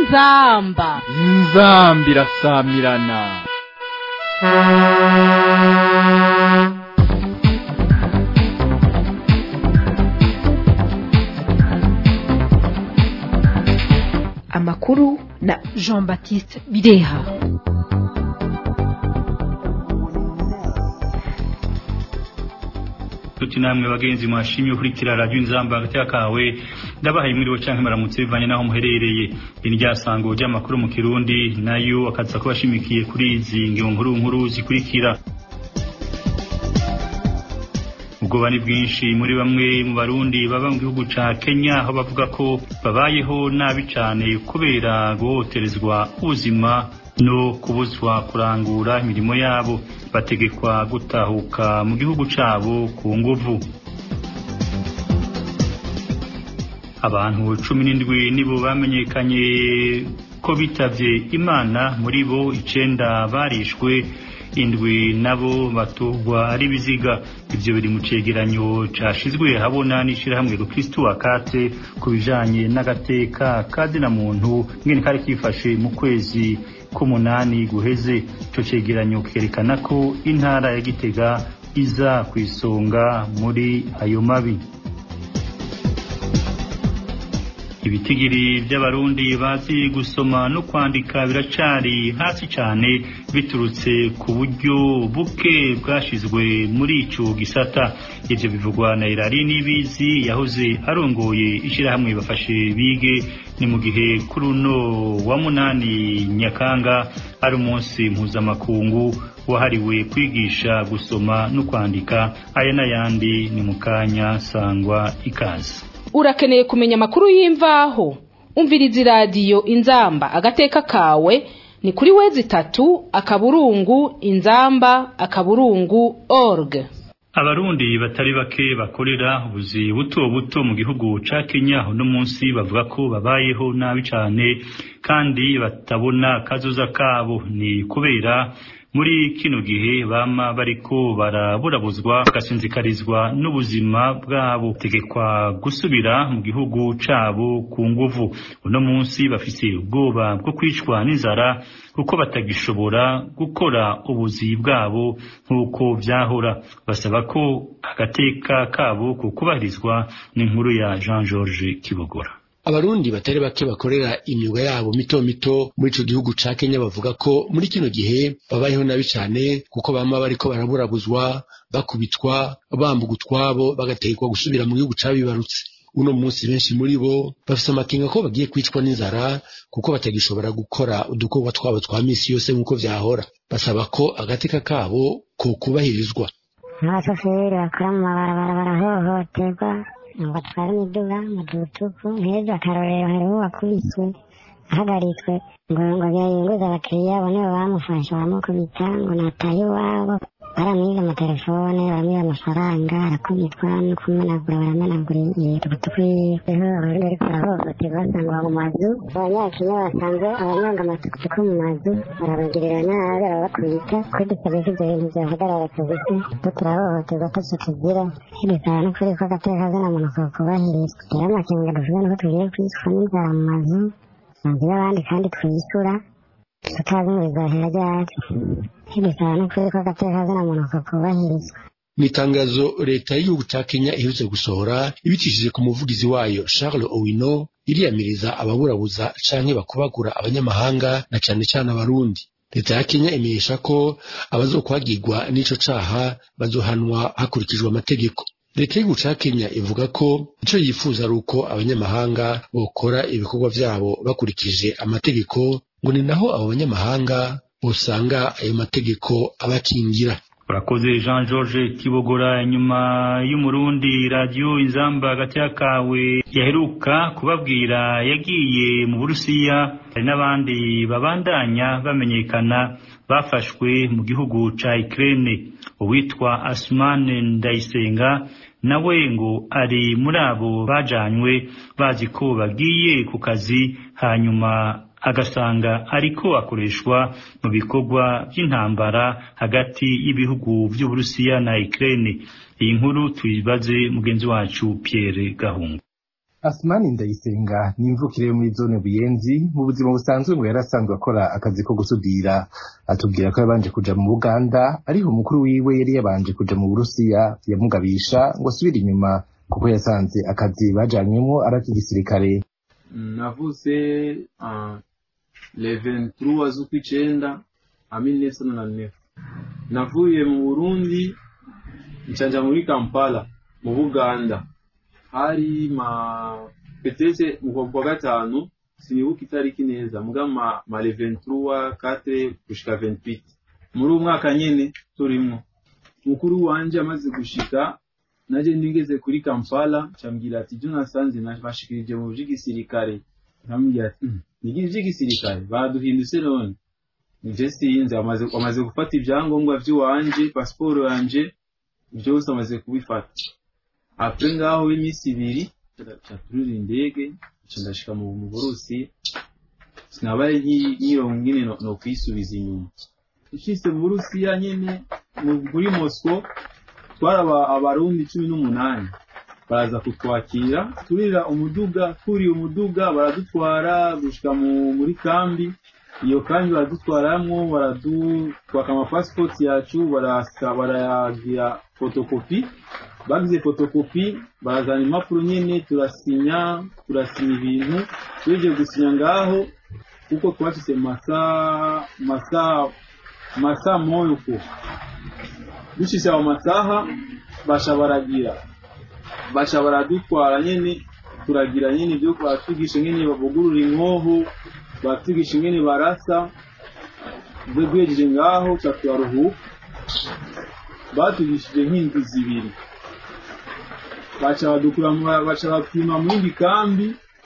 inzamba inzambi irasamirana amakuru na jean baptiste bireha tuti namwe bagenzi mwashimye ukurikira radio inzamba hagati yakawe ndabahaye mwiriwe canke maramutse bivanye naho muherereye iri ryasango ry'amakuru mu kirundi nayo akaza kubashimikiye kuri izi ngingo nkuru nkuru zikurikira ubwoba ni bwinshi muri bamwe mu barundi baba mu gihugu ca Kenya aho bavuga ko babayeho nabi cane kubera guhohoterezwa ubuzima no kubuzwa kurangura imirimo yabo bategekwa gutahuka mu gihugu cabo ku nguvu abantu cumi n'indwi nibo bamenyekanye ko bitavye imana muri bo icenda barishwe indwi nabo batorwa ari biziga ivyo biri mu cegeranyo cashizwe habona n'ishirahamwe rukristu akate ku bijanye n'agateka kazina muntu ngene kari kifashe mu kwezi k'umunani guheze ico cegeranyo kerekana ko intara ya gitega iza kw'isonga muri ayo mabi ibitigiri by'abarundi bazi gusoma no kwandika biracari hasi cane biturutse ku buryo buke bwashizwe muri ico gisata ivyo bivugwa na Irari Nibizi yahoze arongoye ishirahamwe bafashe bige ni mu gihe kuri uno wa munani Nyakanga ari umunsi mpuzamakungu wahariwe kwigisha gusoma no kwandika aya n'ayandi ni mu kanya sangwa ikaze urakeneye kumenya amakuru y'imvaho umviriza iradiyo inzamba agateka kawe ni kuri wezi itatu akaburungu inzamba akaburungu org abarundi batari bake bakorera ubuzi buto buto mu gihugu ca Kenya uno munsi bavuga ko babayeho nabi cane kandi batabona kazoza kabo ni kubera muri kino gihe bama bariko baraburabuzwa bagasinzikarizwa n'ubuzima bwabo tegekwa gusubira mu gihugu cabo ku nguvu uno munsi bafise ubwoba bwo kwicwa n'inzara kuko batagishobora gukora ubuzi bwabo nk'uko vyahora basaba ko agateka kabo kukubahirizwa n'inkuru ya Jean George Kibogora abarundi batari bake bakorera imyuga yabo mito mito muri ico gihugu ca Kenya bavuga ko muri kino gihe babayeho nabi cane kuko bama bariko baraburabuzwa bakubitwa bambuga utwabo bagategekwa gusubira mu gihugu cabibarutse uno munsi benshi muri bo bafise amakenga ko bagiye kwicwa n'inzara kuko batagishobora gukora udukorwa twabo twa misi yose nk'uko vyahora basaba ko agateka kabo ko kubahirizwa abashoferi bakora mu mabarabara barahohoterwa ngo batware imiduga mu dutuku nk'ejo akarorero hariho uwakubiswe ahagaritswe ngo ngo yinguze abakiriya abo nibo bamufashe baramukubita ngo nataye iwabo baramwiba amatelefone baramwiba amafaranga arakubitwa no kumenagura baramenagura udutuku yiwe abarundi ariko barahohoterwa basanga mu mazu abanyakenya basanze abanyonga amatukutuku mu mazu barabagirira nabi barabakubita kuri dusabye ko ibyo bintu byahagarara kabisa ko turahohoterwa ataco tugira bisaba n'ukuri ko agateka kazina muntu kokubahirizwa rero amakenga dufite nuko tugiye kwicwa n'inzara mu mazu mazu y'abandi kandi twishyura tutazi ngo bizahera ryari bisaba n'ukuri ko agateka kazina muntu kokubahirizwa mu itangazo leta y'igihugu ca kenya iherutse gusohora ibicishije ku muvugizi wayo charles owino iriyamiriza ababurabuza canke bakubagura abanyamahanga na cane cane abarundi leta ya kenya imenyesha ko abazokwagirwa n'ico caha bazohanwa hakurikijwe amategeko leta y'igihugu ca kenya ivuga ko ico yifuza ari uko abanyamahanga bokora ibikorwa vyabo bakurikije amategeko ngo ni naho abo banyamahanga bosanga ayo mategeko abakingira urakoze jean george kibogora nyuma y'umurundi radiyo inzamba hagati kawe yaheruka kubabwira yagiye mu burusiya hari n'abandi babandanya bamenyekana bafashwe mu gihugu ca Ukraine uwitwa Asmane Ndayisenga nawe ngo ari muri abo bajanywe bazi ko bagiye ku kazi hanyuma agasanga ariko akoreshwa mu bikorwa by'intambara hagati y'ibihugu by'Uburusiya na Ukraine iyi nkuru tuyibaze mugenzi wacu Pierre Gahungu Asmani Ndayisenga ni imvukire yo muri zone Buyenzi mu buzima busanzwe ngo yari asanzwe akora akazi ko gusudira atubwira ko yabanje kuja mu Buganda ariko umukuru wiwe yari yabanje kuja mu Burusiya yamugabisha ngo asubire inyuma kuko yasanze akazi bajanywemwo ari ak'igisirikare navutse uh, le 23 z'ukwicenda a 1999 navuye mu Burundi ncanja muri Kampala mu Buganda hari ma petese mu kwa gatanu sinibuka itariki neza muga ma, ma le 23 4 gushika 28 muri uwo mwaka nyene turimwo mukuru wanje amaze gushika naje ndigeze kuri Kampala cambwira ati byo nasanze nabashikirije mu by'igisirikare nkamubwira ati mm, nigi by'igisirikare baduhindutse none nije sinzi amaze amaze gufata ibyangombwa by'iwanje pasiporo yanje byose amaze kubifata apre ngaho w'iminsi ibiri turira indege ndashika mu Burusi sinabaye nkironka nyine no, no kwisubiza inyuma ishise mu Burusiya nyene muri Moscow twaraba abarundi cumi n'umunani baraza kutwakira turira umuduga turiye umuduga baradutwara gushika muri kambi iyo kambi baradutwaramwo baradutwaka amapasipoti yacu barayagira fotokopi bagize fotokopi barazana impapuro nyene turasinya turasinya ibintu tugiye gusinya ngaho kuko twashyize masaa masaa masaa moyo ko dushyize ayo masaha basha baragira basha baradutwara nyene turagira nyene ibyo batwigisha nyene bavugurura inkoho batwigisha ingene barasa bwe duhejeje ngaho ca turaruhuka batugishije nk'indwi zibiri baca badukura baca bapima mu yindi kambi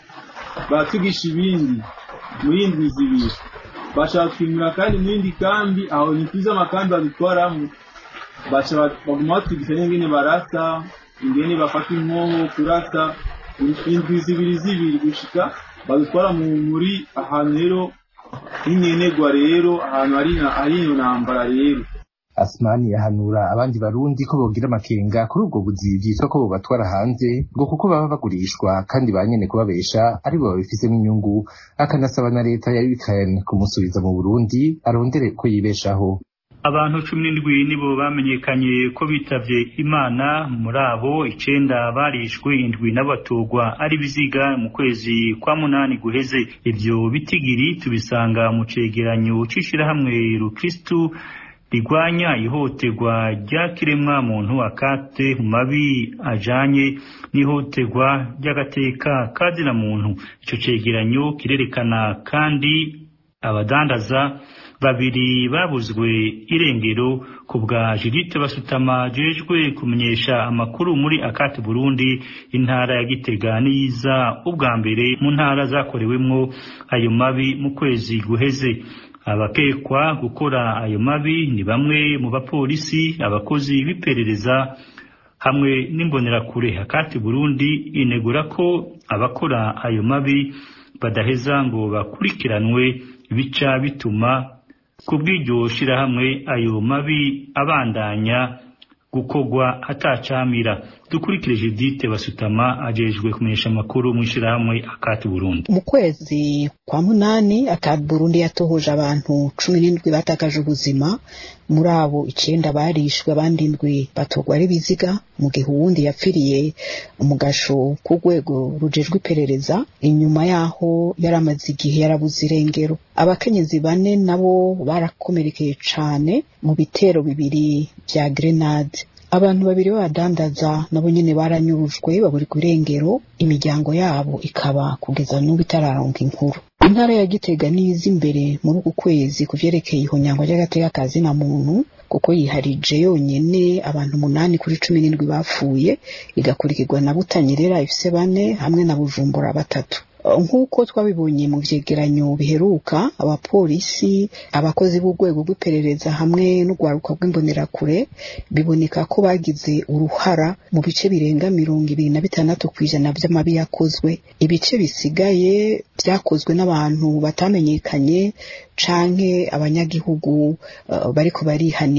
batwigisha ibindi mu yindwi zibiri baca batwimura kandi mu yindi kambi aho ni kwiza amakambi badutwaramo baca baguma batwigisha n'ingene barasa ingene bafata inkoho kurasa indwi zibiri zibiri gushika badutwara muri ahantu rero h'inkenegwa rero ahantu hari iyo ntambara rero Asmani yahanura abandi barundi ko bogira amakenga kuri ubwo buzi byitwa ko bobatwara hanze ngo kuko baba bagurishwa kandi ba nyene kubabesha aribo babifisemo inyungu akanasaba na leta ya Ukraine kumusubiza mu Burundi arondere ko yibeshaho abantu cumi n'indwi nibo bamenyekanye ko bitavye imana muri abo icenda barishwe indwi n'abatugwa ari biziga mu kwezi kwa munani guheze ivyo bitigiri tubisanga mu cegeranyo c'ishirahamwe rukristu rigwanya ihohoterwa rya kiremwa muntu akate mu mabi ajanye n'ihohoterwa ry'agateka kazina muntu ico cegeranyo kirerekana kandi abadandaza babiri babuzwe irengero ku bwa Judith Basutama jejwe kumenyesha amakuru muri Akati Burundi intara ya Gitega niza ubwa mbere mu ntara zakorewemwo ayo mabi mu kwezi guheze abakekwa gukora ayo mabi ni bamwe mu bapolisi abakozi b'iperereza hamwe n'imbonerakure Akati Burundi inegura ko abakora ayo mabi badaheza ngo bakurikiranwe bica bituma kubw'iryo shirahamwe ayo mabi abandanya gukogwa atacamira dukurikire Judith Basutama ajejwe kumenyesha amakuru mu shirahamwe akati Burundi mu kwezi kwa munani akati Burundi yatohoje abantu cumi n'indwi batakaje ubuzima muri abo icenda barishwe abandi indwi batogwa ari biziga mu gihe uwundi yapfiriye mu gasho k'urwego rujejwe iperereza inyuma yaho yari amaze igihe yarabuze irengero abakenyezi bane nabo barakomerekeye cane mu bitero bibiri vya grenade abantu babiri b'abadandaza nabo nyene baranyurujwe baburirwa irengero imiryango yabo ikaba kugeza n'ubu itararonka inkuru intara ya gitega niza imbere muri uku kwezi ku vyerekeye ihonyangwa ry'agateka ka zina muntu kuko yiharije yonyene abantu umunani kuri cumi n'indwi bapfuye igakurikirwa na butanyerera ifise bane hamwe na bujumbura batatu nk'uko twabibonye mu vyegeranyo biheruka abapolisi abakozi b'urwego rw'iperereza hamwe n'urwaruka rw'imbonerakure biboneka ko bagize uruhara mu bice birenga mirongo ibiri na bitandatu ku ijana vy'amabi yakozwe ibice bisigaye vyakozwe n'abantu batamenyekanye canke abanyagihugu uh, bariko barihanira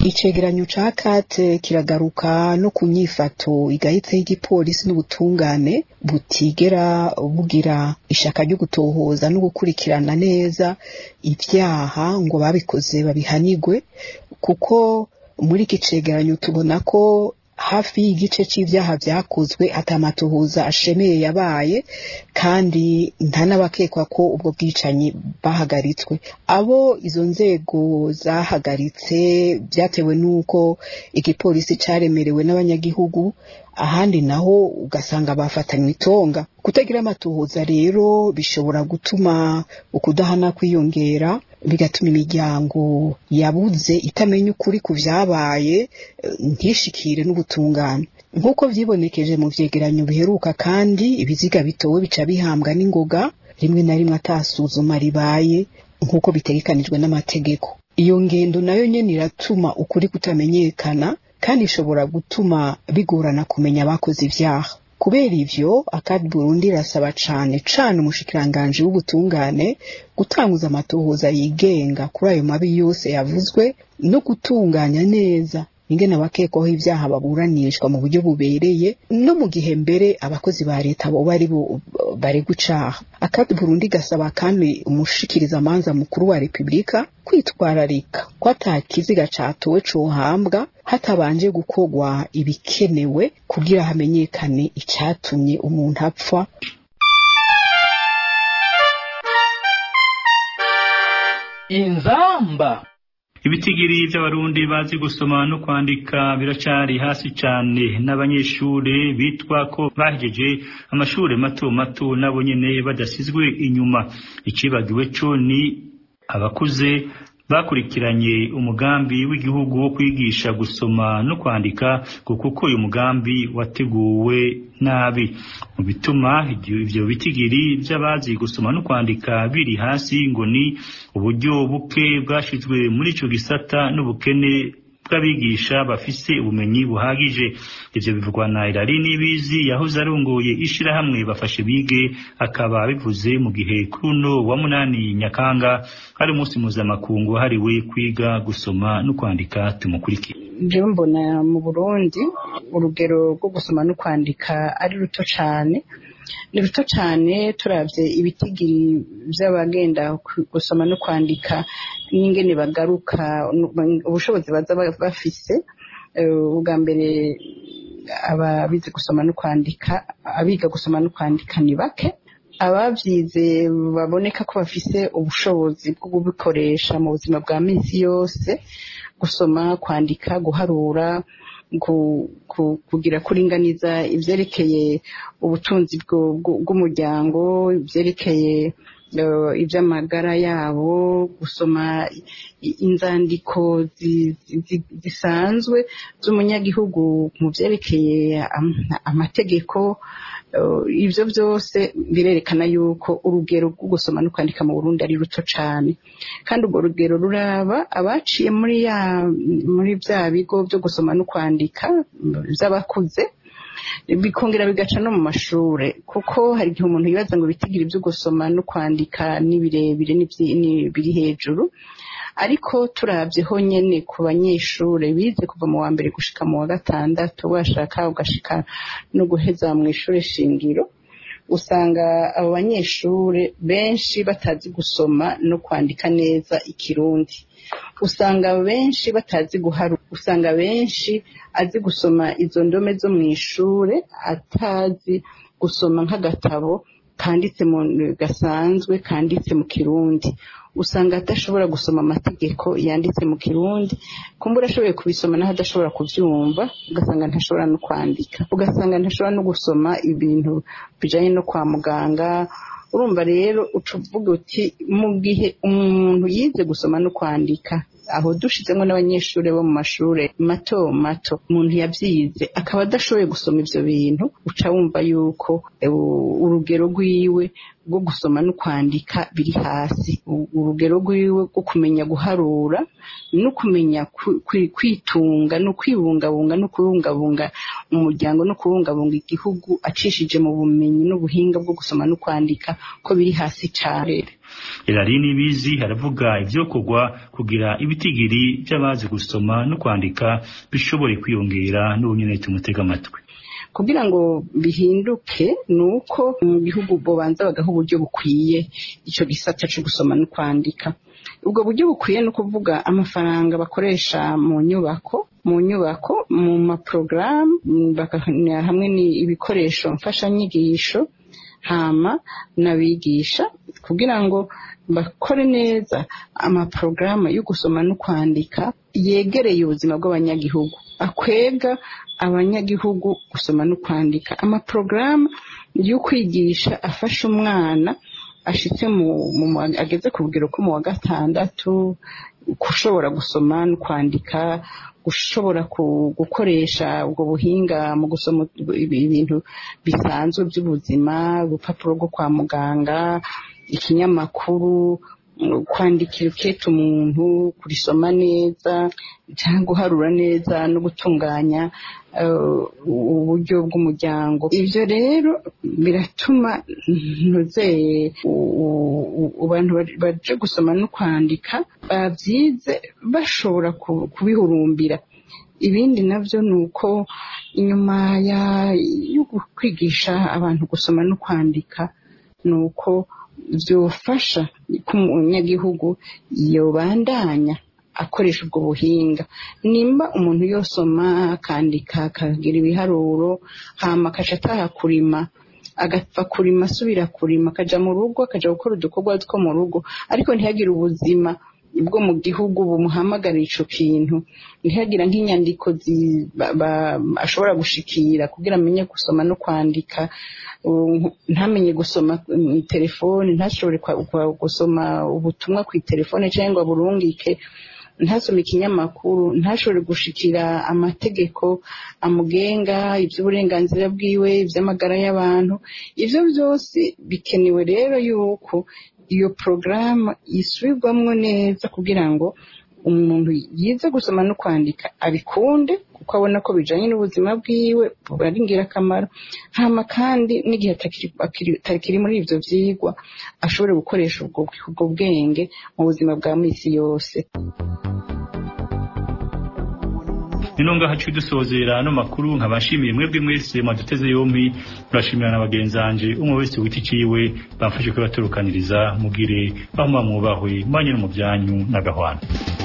icegeranyo ca kate kiragaruka no ku nyifato igahitse y'igipolisi n'ubutungane butigera bugira ishaka ryo gutohoza no gukurikirana neza ibyaha ngo babikoze babihanigwe kuko muri iki cegeranyo tubona ko hafi y'igice c'ivyaha vyakozwe atamatohoza ashemeye yabaye kandi nta n'abakekwa ko ubwo bwicanyi bahagaritswe abo izo nzego zahagaritse byatewe n'uko igipolisi caremerewe n'abanyagihugu ahandi naho ugasanga bafatanywe itonga kutagira amatohoza rero bishobora gutuma ukudahana kwiyongera bigatuma imiryango yabuze itamenya ukuri ku vyabaye ntishikire n'ubutungane nk'uko vyibonekeje mu vyegeranyo biheruka kandi ibiziga bitowe bica bihambwa n'ingoga rimwe na rimwe atasuzuma ribaye nk'uko bitegekanijwe n'amategeko iyo ngendo nayo nyene iratuma ukuri kutamenyekana kandi ishobora gutuma bigorana kumenya abakoze ivyaha kubera ivyo akadi burundi irasaba cane cane umushikiranganji w'ubutungane gutanguza amatohoza yigenga kuri ayo mabi yose yavuzwe no gutunganya neza ingene abakekwaho ivyaha baburanishwa mu buryo bubereye no mu gihe mbere abakozi ba leta boba ari bo baregwa icaha akadi burundi gasaba kandi umushikiriza amanza mukuru wa repubulika kwitwararika ko ata kiziga catowe cohambwa hatabanje gukorwa ibikenewe kugira hamenyekane icatumye umuntu apfa inzamba ibitigiri by'abarundi bazi gusoma no kwandika biracari hasi cyane n'abanyeshuri bitwa ko bahejeje amashuri mato mato nabo nyene badasizwe inyuma icibagiwe co ni abakuze bakurikiranye umugambi w'igihugu wo kwigisha gusoma no kwandika kuko uyu mugambi wateguwe nabi mu bituma ivyo bitigiri by'abazi gusoma no kwandika biri hasi ngo ni uburyo buke bwashizwe muri ico gisata n'ubukene bw'abigisha bafise ubumenyi buhagije ivyo bivugwa na Irari Nibizi yahoze arongoye ishirahamwe bafashe bige akaba bivuze mu gihe kuno wa munani Nyakanga hari umunsi mpuzamakungu wahariwe kwiga gusoma no kwandika tumukurikire jewe mbona mu Burundi urugero rwo gusoma no kwandika ari ruto cane ni ruto cyane turabye ibitigiri by'abagenda gusoma no kwandika n'ingene bagaruka ubushobozi baza bafise ubwa mbere ababizi gusoma no kwandika abiga gusoma no kwandika ni bake ababyize baboneka ko bafise ubushobozi bwo kubikoresha mu buzima bwa minsi yose gusoma kwandika guharura kugira kuringaniza ibyerekeye ubutunzi bw'umuryango ibyerekeye iby'amagara yabo gusoma inzandiko zisanzwe z'umunyagihugu mu byerekeye amategeko ibyo byose birerekana yuko urugero rwo gusoma no kwandika mu Burundi ari ruto cyane kandi urwo rugero ruraba abaciye muri ya muri bya bigo byo gusoma no kwandika by'abakuze bikongera bigaca no mu mashure kuko hari igihe umuntu yibaza ngo bitigire ibyo gusoma no kwandika ni birebire biri hejuru ariko turabyeho nyene ku banyeshure bize kuva mu wa mbere gushika mu wa gatandatu washaka ugashika no guheza mu ishure shingiro usanga abo banyeshure benshi batazi gusoma no kwandika neza ikirundi usanga benshi batazi guharura usanga benshi azi gusoma izo ndome zo mu ishure atazi gusoma nk'agatabo kanditse mu gasanzwe kanditse mu kirundi usanga adashobora gusoma amategeko yanditse mu kirundi kumbura ashoboye kubisoma naho adashobora kubyumva ugasanga ntashobora no kwandika ugasanga ntashobora no gusoma ibintu bijanye no kwa muganga urumva rero uca uvuga uti mu gihe umuntu yize gusoma no kwandika aho dushizemo n'abanyeshuri bo mu mashure mato mato umuntu yabyize akaba adashoboye gusoma ivyo bintu uca wumva yuko urugero rwiwe rwo gusoma no kwandika biri hasi urugero rwiwe rwo kumenya guharura no kumenya kwitunga no kwibungabunga no kubungabunga umuryango no kubungabunga igihugu acishije mu bumenyi n'ubuhinga bwo gusoma no kwandika ko biri hasi cyane Elari nibizi haravuga ivyokorwa kugira ibitigiri by'abazi gusoma no kwandika bishobore kwiyongera n'ubunyene tumutega amatwi kugira ngo bihinduke ni uko mu gihugu bobanza bagaha uburyo bukwiye icyo gisata cyo gusoma no kwandika ubwo buryo bukwiye ni ukuvuga amafaranga bakoresha mu nyubako mu nyubako mu maporogaramu hamwe n'ibikoresho mfashanyigisho hama n'abigisha kugira ngo bakore neza amaporogaramu yo gusoma no kwandika yegereye ubuzima bw'abanyagihugu akwega abanyagihugu gusoma no kwandika amaporogaramu yo kwigisha afasha umwana ashitse mu ageze ku rugero ko mu wa gatandatu gushobora gusoma no kwandika gushobora gukoresha ubwo buhinga mu gusoma ibintu bisanzwe by'ubuzima urupapuro rwo kwa muganga ikinyamakuru kwandikira uketa umuntu kurisoma neza cyangwa guharura neza no gutunganya uburyo bw'umuryango ibyo rero biratuma ntuzeye abantu baje gusoma no kwandika babyize bashobora kubihurumbira ibindi nabyo ni uko inyuma yo kwigisha abantu gusoma no kwandika ni uko byofasha ko umunyagihugu yobandanya akoresha ubwo buhinga nimba umuntu yosoma akandika akagira ibiharuro hama akaca ataha kurima agapfa kurima asubira kurima akaja mu rugo akaja gukora udukorwa two mu rugo ariko ntihagire ubuzima bwo mu gihugu bumuhamagara ico kintu ntihagira nk'inyandiko ashobora gushikira kugira amenye gusoma no kwandika ntamenye gusoma telefone ntashobore gusoma ubutumwa ku telefone cyangwa burungike ntasome ikinyamakuru ntashobore gushikira amategeko amugenga iby'uburenganzira bwiwe iby'amagara y'abantu ibyo byose bikenewe rero yuko iyo porogaramu yisubirwamo neza kugira ngo umuntu yize gusoma no kwandika abikunde kuko abona ko bijanye n'ubuzima bwiwe ari ingirakamaro hama kandi n'igihe atakiri muri ivyo vyigwa ashobore gukoresha ubwo bwenge mu buzima bwa misi yose nino ngaha cyo dusozera no makuru nkabashimiye mwebwe mwese mwaduteze yompi turashimira na bagenzanje umwe wese witi ciwe bamfashe kubaturukaniriza mugire aho mwubahwe mwanye no mu byanyu n'agahwana